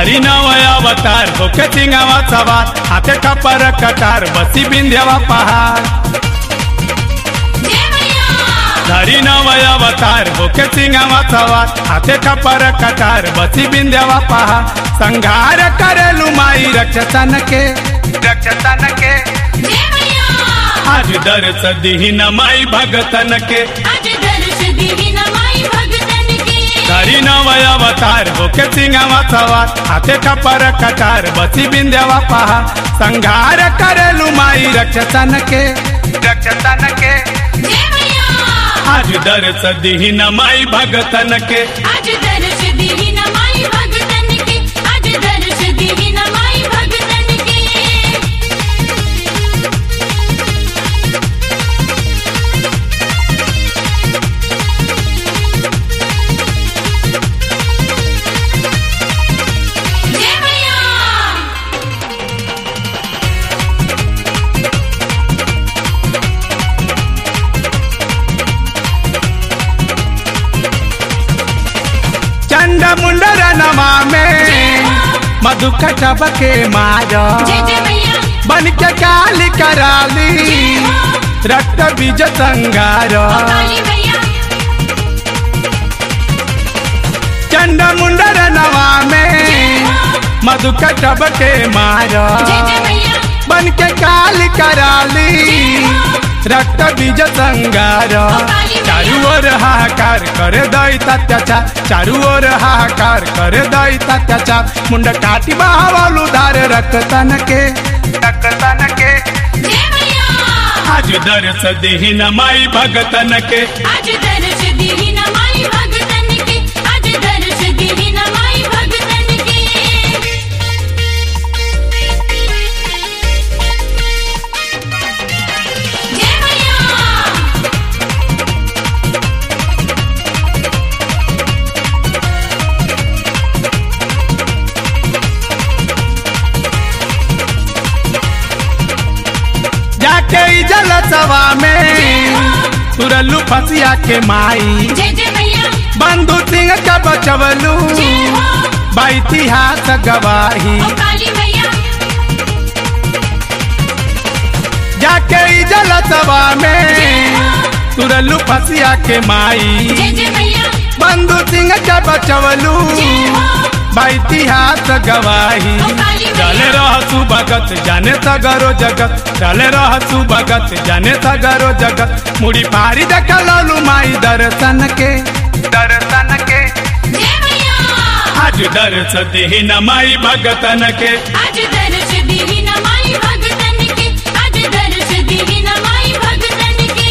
धरी नवय अवतार होके सिंगावा सवार हाथे कपर कटार बसी बिंध्यावा पहाड़ जय मैया धरी नवय अवतार होके सिंगावा सवार हाथे कपर कटार बसी बिंध्यावा पहाड़ संघार करेलु माई रक्षसन के रक्षसन के जय मैया आज दर्श दीन माई भगतन के आज दर्श दीही नमाई भगतन के धरी नवय अवतार होके सिंगावा सवार हाथे कपर कटार बसी बिंध्यावा पहाड़ संघार करेलु माई रक्षसन के रक्षसन के जय मैया आज दर्श दीन माई भगतन के आज दर्श दीही नमाई भगतन के आज दर्श दीही नमाई भगतन के जय मैया चंड मुंडर नमा में मधु कटब के मारा जय जय मैया बन के काली कराली रक्त बीज संगार काली मैया चंड मुंडर नवा में मधु कटब के मारा जय जय मैया बन के काली कराली रक्त बीज संगार चारू ओर हाहाकार करे दैत अत्याचार चारू ओर हाहाकार करे दैत अत्याचार मुंड काटी बावलू धार रक्तन के रक्तन के जय मैया आज दर्श देहिन माई भगतन के आज दर्श दीही नमाई भगतन के आज दर्श दीही नमाई भगतन के जय मैया जाके ई जल सवा में तुरलू फसिया के माई जय जय मैया बंधु सिंह का बचवलू जय हो बा इतिहास गवाही ओ काली मैया जाके ई जल सवा में तुरलू फसिया के माई जय जय मैया बंधु सिंह का बचवलू जय हो बा इतिहास गवाही चले रह भगत जाने सगरो जगत चले रह भगत जाने सगरो जगत मुड़ी पारी देख ललू माई दर्शन के दर्शन के जय मैया आज दर्श देहिन माई भगतन के आज दर्श दीही नमाई भगतन के आज दर्श दीही नमाई भगतन के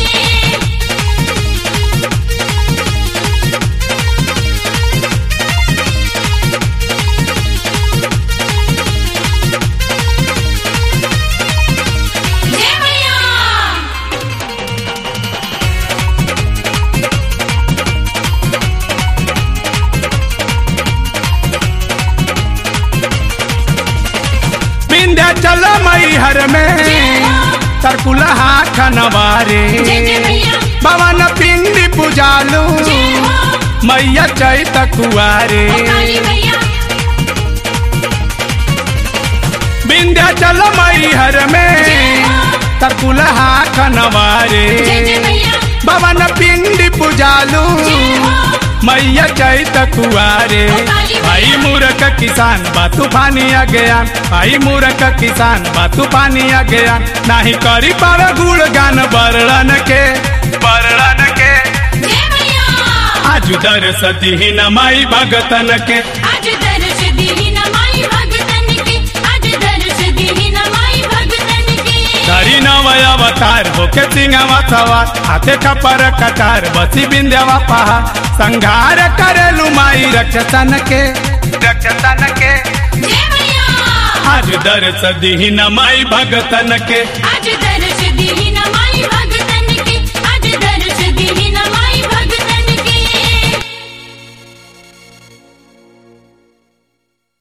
जय मैया विंध्याचल मई हर में सरकुलहा खनवारे जय जय मैया भवन पिंडी पुजालू जय हो मैया चैत कुआरे ओ काली मैया विंध्याचल मई हर में तरकुलहा खनवारे जय जय मैया भवन पिंडी पुजालू जय हो मैया चैत कुआरे भाई मूर्ख किसान बा तूफानी अज्ञान भाई मूर्ख किसान बा तूफानी अज्ञान नाही करी पावे गुण गान बरड़न के बरड़न के जय मैया आज दर्श दीहिन माई भगतन के आज दर्श दीही नमाई भगतन के आज दर्श दीही नमाई भगतन के धरी नवय अवतार होके सिंगावा सवार हाथे कपर कटार बसी बिंद्यावा पहा संघार करेलु माई रक्षसन के रक्षसन के जय मैया आज दर्श दीहिन माई भगतन के आज दर्श दीही